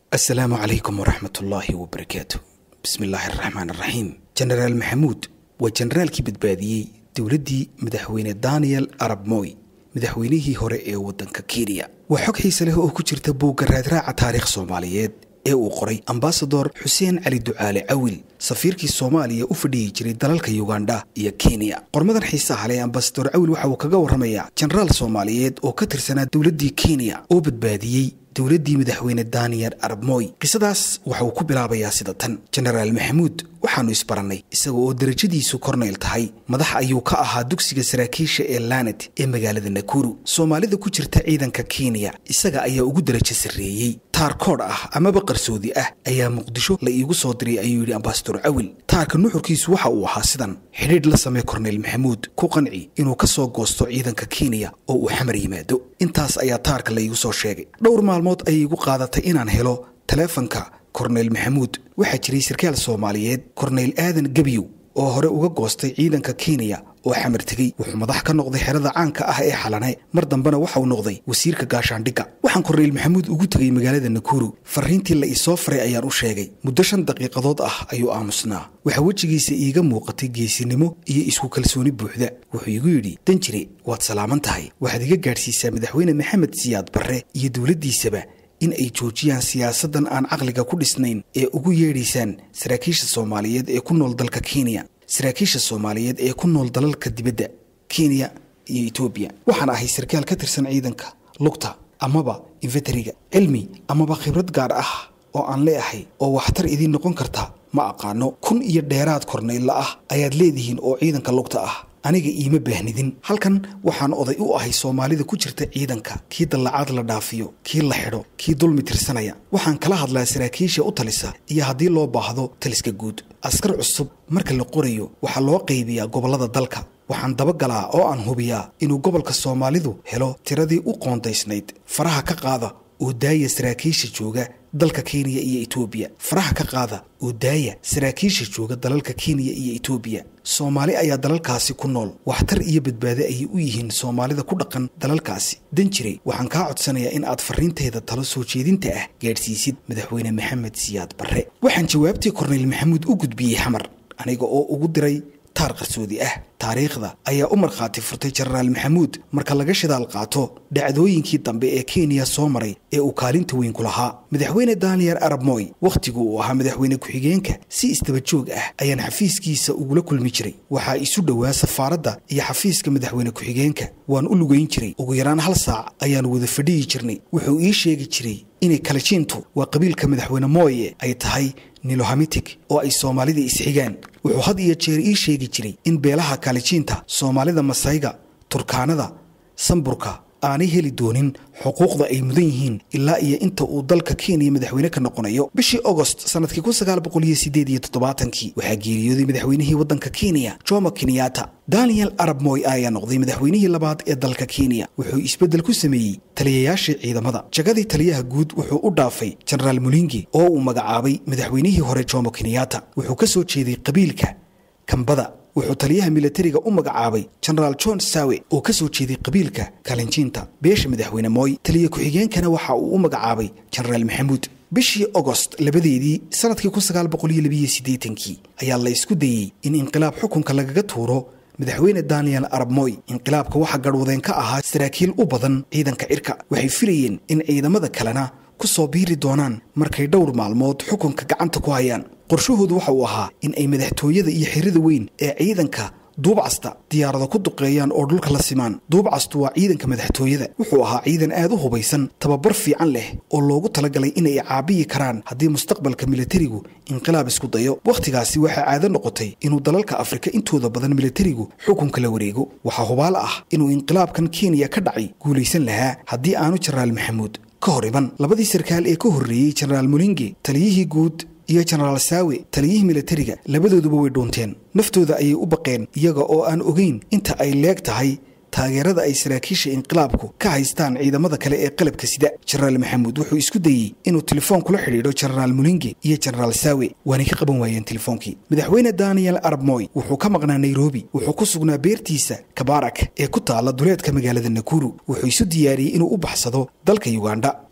asalaamu calaykum waraxmat ullaahi wabarakaatu bismi illaahi araxmaan araxiim jenaraal maxamuud waa jenaraalkii badbaadiyey dowladdii madaxweyne daniel arab moy madaxweynihii hore ee waddanka kenya waa xog xiise leh oo ku jirta buugga raadraaca taariikh soomaaliyeed ee uu qoray ambasador xuseen cali ducaale cawil safiirkii soomaaliya u fadhiyi jiray dalalka yugandha iyo kenya qormadan xiisaha leh ambasador cawil waxa uu kaga warramayaa jenaraal soomaaliyeed oo ka tirsanaa dowladdii kenya oo badbaadiyey dowladdii madaxweyne daniel arab moy qisadaas waxa uu ku bilaabayaa sida tan jenaraal maxamuud waxaannu isbarannay isaga oo derajadiisu kornayl tahay madax ayuu ka ahaa dugsiga saraakiisha ee lanet ee magaalada nakuru soomaalida ku jirta ciidanka kenya isaga ayaa ugu derajo sarreeyey taar koodh ah amaba qarsoodi ah ayaa muqdisho la iigu soo diray ayuu yidhi ambasador cawil taarka nuxurkiisu waxa uu ahaa sidan xidhiidh la samee korneyl maxamuud ku qanci inuu ka soo goosto ciidanka kenya oo uu xamar yimaado intaas ayaa taarka la iigu soo sheegay dhowr maalmood ayay igu qaadatay inaan helo taleefanka korneyl maxamuud waxaa jiray sarkaal soomaaliyeed korneyl aadan gebyow oo hore uga goostay ciidanka kenya oo xamar tegey wuxuu madax ka noqday xerada caanka ah ee xalane mar dambena waxauu noqday wasiirka gaashaandhigga waxaan korneyl maxamuud ugu tegey magaalada nakuru farriintii la isoo faray ayaan u sheegay muddo shan daqiiqadood ah ayuu aamusnaa waxaa wejigiisa iiga muuqatay geesinimo iyo isku kalsooni buuxda wuxuu igu yidhi danjire waad salaaman tahay waxaad iga gaadhsiisaa madaxweyne maxamed siyaad barre iyo dowladdiisaba in ay joojiyaan siyaasaddan aan caqliga ku dhisnayn ee ugu yeedhaysaan saraakiisha soomaaliyeed ee ku nool dalka kenya saraakiisha soomaaliyeed ee ku nool dalalka dibadda kenya iyo etoobiya waxaan ahay sarkaal ka tirsan ciidanka lugta amaba infeteriga cilmi amaba khibrad gaar ah oo aan leeahay oo waxtar idiin noqon karta ma aqaano kun iyo dheeraad kornaylla ah ayaad leedihiin oo ciidanka lugta ah aniga iima baahnidin halkan waxaan oday u ahay soomaalida ku jirta ciidanka kii dallacaad la dhaafiyo kii la xidho kii dulmi tirsanaya waxaan kala hadlaa saraakiisha u talisa iyo haddii loo baahdo taliska guud askar cusub marka la qorayo waxaa loo qaybiyaa gobollada dalka waxaan dabagalaa oo aan hubiyaa inuu gobolka soomaalidu helo tiradii u qoondaysnayd faraha ka qaada oo daaya saraakiisha jooga dalka kenya iyo etoobiya faraha ka qaada oo daaya saraakiisha jooga dalalka kenya iyo etoobiya soomaali ayaa dalalkaasi ku nool waxtar iyo badbaado ayay u yihiin soomaalida ku dhaqan dalalkaasi danjire waxaan kaa codsanayaa in aad farriinteeda talo soo jeedinta ah gaadhsiisid madaxweyne maxamed siyaad barre waxaan jawaabtii korneyl maxamuud u gudbiyey xamar aniga oo ugu diray taar qarsoodi ah taariikhda ayaa u markhaati furtay jenaraal maxamuud marka laga shidaal qaato dhacdooyinkii dambe ee kenya soo maray ee uu kaalinta weyn ku lahaa madaxweyne daniel arab moy wakhtigu uu ahaa madaxweyne ku-xigeenka si isdabajoog ah ayaan xafiiskiisa ugula kulmi jiray waxaa isu dhowaa safaaradda iyo xafiiska madaxweyne ku-xigeenka waan u lugayn jiray ugu yaraan hal saac ayaan wada fadhiyi jirnay wuxuu ii sheegi jiray inay kalajiintu waa qabiilka madaxweyne mooye ay tahay nilohamitig oo ay soomaalida isxigaan wuxuu had iyo jeer ii sheegi jiray in beelaha kaalijiinta soomaalida masayga turkaanada samburka aanay heli doonin xuquuqda ay mudan yihiin ilaa iyo inta uu dalka kenya madaxweyne ka noqonayo bishii agost sanadkii kun sagaal boqol iyo sideed iyo toddobaatankii waxaa geeriyooday madaxweynihii waddanka kenya jomo kenyatta daniel arab moy ayaa noqday madaxweynihii labaad ee dalka kenya wuxuu isbeddel ku sameeyey taliyayaashii ciidamada jagadii taliyaha guud wuxuu u dhaafay jenaraal mulingi oo uu magacaabay madaxweynihii hore jomo kenyatta wuxuu ka soo jeeday qabiilka kambada wuxuu taliyaha milatariga u magacaabay jenaraal john sawe oo ka soo jeeday qabiilka kalinjiinta beesha madaxweyne mooy taliya ku-xigeenkana waxa uu u magacaabay jenaraal maxamuud bishii agost labadeedii sanadkii kun sagaal boqol iyo labiyo siddeetankii ayaa la isku dayey in inqilaab xukunka lagaga tuuro madaxweyne daniel arab moy inqilaabka waxaa garhwadeen ka ahaa saraakiil u badan ciidanka cirka waxay filayeen in ciidamada kalena ku soo biiri doonaan markay dhowr maalmood xukunka gacanta ku hayaan qorshahoodu waxa uu ahaa in ay madaxtooyada iyo xirida weyn ee ciidanka duubcasta diyaarado ku duqeeyaan oo dhulka la simaan duubcastu waa ciidanka madaxtooyada wuxuu ahaa ciidan aad u hubaysan tababar fiican leh oo loogu talagalay inay caabiyi karaan haddii mustaqbalka milatarigu inqilaab isku dayo wakhtigaasi waxaa caado noqotay inuu dalalka afrika intooda badan milatarigu xukunka la wareego waxaa hubaal ah inuu inqilaabkan kenya ka dhacay guulaysan lahaa haddii aanu jenaraal maxamuud ka hor iban labadii sarkaal ee ka horreeyey jenaraal mulinge taliyihii guud iyo jenaraal saawe taliyihii milatariga labadooduba way dhuunteen naftooda ayay u baqeen iyaga oo aan ogeyn inta ay leeg tahay taageerada ay saraakiisha inqilaabku ka haystaan ciidamada kale ee qalabka sida jenaraal maxamuud wuxuu isku dayey inuu telefoon kula xidhiidho jenaraal mulinge iyo jenaraal saawe waanay ka qaban waayeen telefoonkii madaxweyne daniel arab moy wuxuu ka maqnaa nairobi wuxuu ku sugnaa beertiisa kabarak ee ku taala duleedka magaalada nakuru wuxuu isu diyaariyey inuu u baxsado dalka yugandha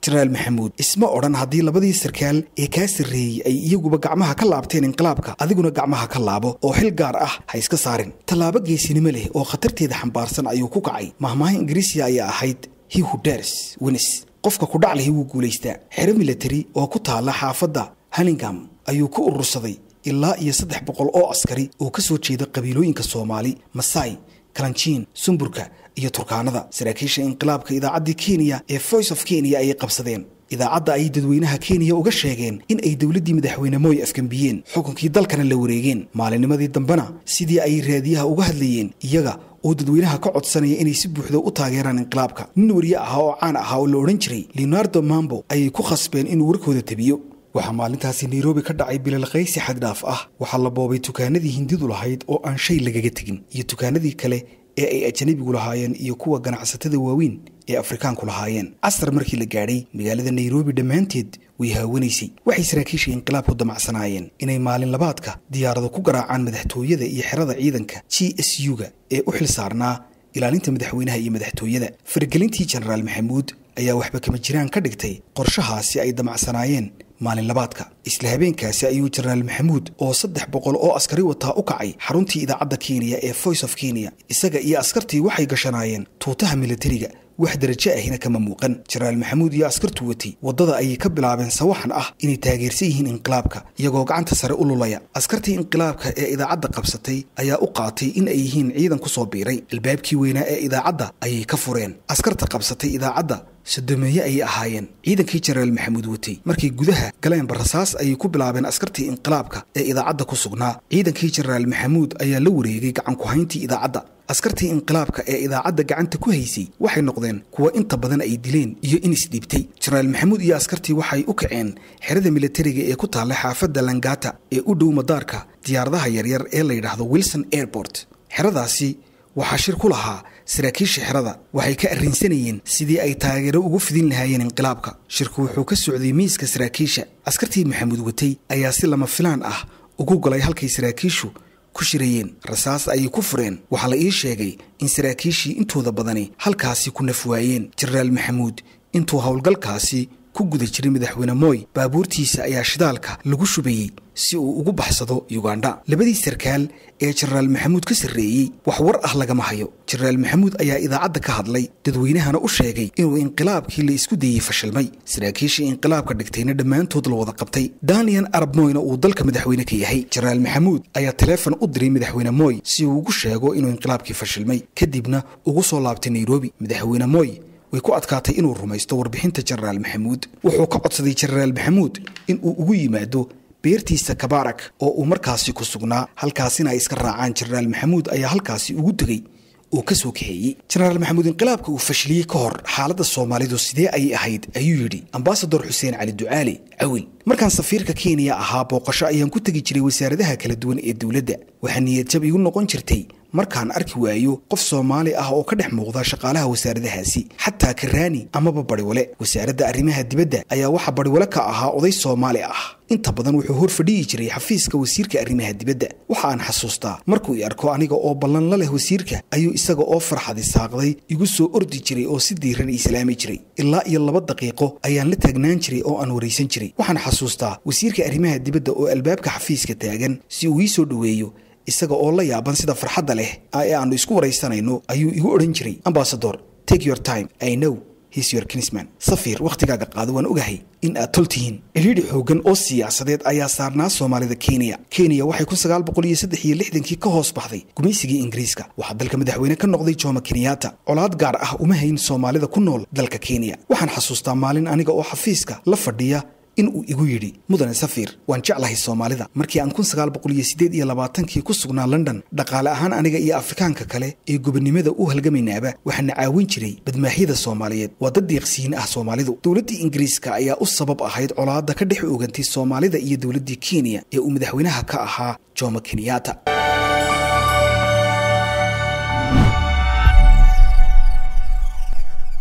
jenaraal maxamuud isma odhan haddii labadii sarkaal ee kaa sarreeyey ay iyaguba gacmaha ka laabteen inqilaabka adiguna gacmaha ka laabo oo xil gaar ah ha iska saarin tallaabo geesinimo leh oo khatarteeda xambaarsan ayuu ku kacay mahmaaha ingiriisiya ayaa ahayd hiwhuders wenis qofka kudhac lehi wuu guulaystaa xero milatari oo ku taalla xaafadda haningam ayuu ku urursaday ilaa iyo saddex boqol oo askari oo ka soo jeeda qabiilooyinka soomaali masai kalanjiin sumburka iyo turkaanada saraakiisha inqilaabka idaacaddii kenya ee voice of kenya ayay qabsadeen idaacadda ay dadweynaha kenya uga sheegeen in ay dowladdii madaxweyne mooy afgambiyeen xukunkii dalkana la wareegeen maalinnimadii dambena sidii ay raadiyaha uga hadlayeen iyaga oo dadweynaha ka codsanaya inay si buuxda u taageeraan inqilaabka nin wariye ahaa oo caan ahaa oo la odhan jiray leonardo mambo ayay ku khasbeen inuu warkooda tabiyo waxaa maalintaasi nairobi ka dhacay bilalqaysi xaddhaaf ah waxaa la boobay dukaanadii hindidu lahayd oo aan shay lagaga tegin iyo dukaanadii kale ee ay ajanabigu lahaayeen iyo kuwa ganacsatada waaweyn ee afrikaanku lahaayeen casar markii la gaadhay magaalada nairobi dhammaanteed way haawanaysay waxay saraakiisha inqilaabku damacsanaayeen inay maalin labaadka diyaarado ku garaacaan madaxtooyada iyo xerada ciidanka g s u-ga ee u xil saarnaa ilaalinta madaxweynaha iyo madaxtooyada faragelintii jenaraal maxamuud ayaa waxba kama jiraan ka dhigtay qorshahaasi ay damacsanaayeen maalin labaadka isla habeenkaasi ayuu jenaraal maxamuud oo saddex boqol oo askari wataa u kacay xaruntii idaacadda kenya ee voice of kenya isaga iyo askartii waxay gashanaayeen tuutaha milatariga wax darajo ahina kama muuqan jenaraal maxamuud iyo askartu watay waddada ayay ka bilaabeen sawaxan ah inay taageersan yihiin inqilaabka iyagoo gacanta sare u lulaya askartii inqilaabka ee idaacadda qabsatay ayaa u qaatay in ay yihiin ciidan ku soo biiray albaabkii weynaa ee idaacadda ayay ka fureen askarta qabsatay idaacadda sodomeeye ayay ahaayeen ciidankii jenaraal maxamuud watay markay gudaha galeenba rasaas ayay ku bilaabeen askartii inqilaabka ee idaacadda ku sugnaa ciidankii jenaraal maxamuud ayaa la wareegay gacanku-hayntii idaacadda askartii inqilaabka ee idaacadda gacanta ku haysay waxay noqdeen kuwa inta badan ay dileen iyo in isdhiibtay jenaraal maxamuud iyo askartii waxay u kaceen xerada milatariga ee ku taalla xaafadda langata ee u dhow madaarka diyaaradaha yaryar ee la yidhaahdo wilson airport xeradaasi waxaa shir ku lahaa saraakiisha xerada waxay ka arrinsanayeen sidii ay taageero ugu fidin lahaayeen inqilaabka shirku wuxuu ka socday miiska saraakiisha askartii maxamuud watay ayaa si lama filaan ah ugu galay halkay saraakiishu ku shirayeen rasaas ayay ku fureen waxaa la ii sheegay in saraakiishii intooda badani halkaasi ku naf waayeen jenaraal maxamuud intuu howlgalkaasi ku guda jiray madaxweyne mooy baabuurtiisa ayaa shidaalka lagu shubayey si uu ugu baxsado yugandha labadii sarkaal ee jenaraal maxamuud ka sarreeyey wax war ah lagama hayo jenaraal maxamuud ayaa idaacadda ka hadlay dadweynahana u sheegay inuu inqilaabkii la isku dayey fashilmay saraakiishii inqilaabka dhigtayna dhammaantood la wada qabtay daniel arab moyna uu dalka madaxweyne ka yahay jenaraal maxamuud ayaa taleefon u diray madaxweyne mooy si uu ugu sheego inuu inqilaabkii fashilmay kadibna ugu soo laabtay nairobi madaxweyne mooy way ku adkaatay inuu rumaysto warbixinta jenaraal maxamuud wuxuu ka codsaday jenaraal maxamuud in uu ugu yimaado beertiisa kabaarak oo uu markaasi ku sugnaa halkaasina ay iska raacaan jenaraal maxamuud ayaa halkaasi ugu tegey oo ka soo kaxeeyey jenaraal maxamuud inqilaabka uu fashiliyey ka hor xaaladda soomaalidu sidee ayay ahayd ayuu yidhi ambasador xuseen cali ducaali cawil markaan safiirka kenya ahaa booqasho ayaan ku tegi jiray wasaaradaha kala duwan ee dowladda waxaa niyadjab igu noqon jirtay markaan arki waayo qof soomaali ah oo ka dhex muuqda shaqaalaha wasaaradahaasi xataa karaani amaba bariwale wasaaradda arrimaha dibadda ayaa waxaa bariwale ka ahaa oday soomaali ah inta badan wuxuu hor fadhiyi jiray xafiiska wasiirka arrimaha dibadda waxa aan xasuustaa markuu i arko aniga oo ballan la leh wasiirka ayuu isaga oo farxadi saaqday igu soo ordi jiray oo si diiran islaami jiray ilaa iyo laba daqiiqo ayaan la taagnaan jiray oo aan waraysan jiray waxaan xasuustaa wasiirka arrimaha dibadda oo albaabka xafiiska taagan si uu ii soo dhoweeyo isaga oo la yaaban sida farxadda leh ee aannu isku waraysanayno ayuu igu odhan jiray ambasador take your time i know his your kinsman safiir wakhtigaaga qaado waan ogahay in aad tol tihiin cidhiidhi xooggan oo siyaasadeed ayaa saarnaa soomaalida kenya kenya waxay kun sagaal boqol iyo saddex iyo lixdankii ka hoos baxday gumaysigii ingiriiska waxaa dalka madaxweyne ka noqday jomo kenyatta colaad gaar ah uma hayn soomaalida ku nool dalka kenya waxaan xasuustaa maalin aniga oo xafiiska la fadhiya in uu igu yidhi mudane safiir waan jeclahay soomaalida markii aan kun sagaal boqol iyo siddeed iyo labaatankii ku sugnaa london dhaqaale ahaan aniga iyo afrikaanka kale ee gobonnimada u halgamaynaaba waxaana caawin jiray badmaaxyada soomaaliyeed waa dad deeqsiyin ah soomaalidu dowladdii ingiriiska ayaa u sabab ahayd colaadda ka dhex oogantay soomaalida iyo dowladdii kenya ee uu madaxweynaha ka ahaa jomo kenyatta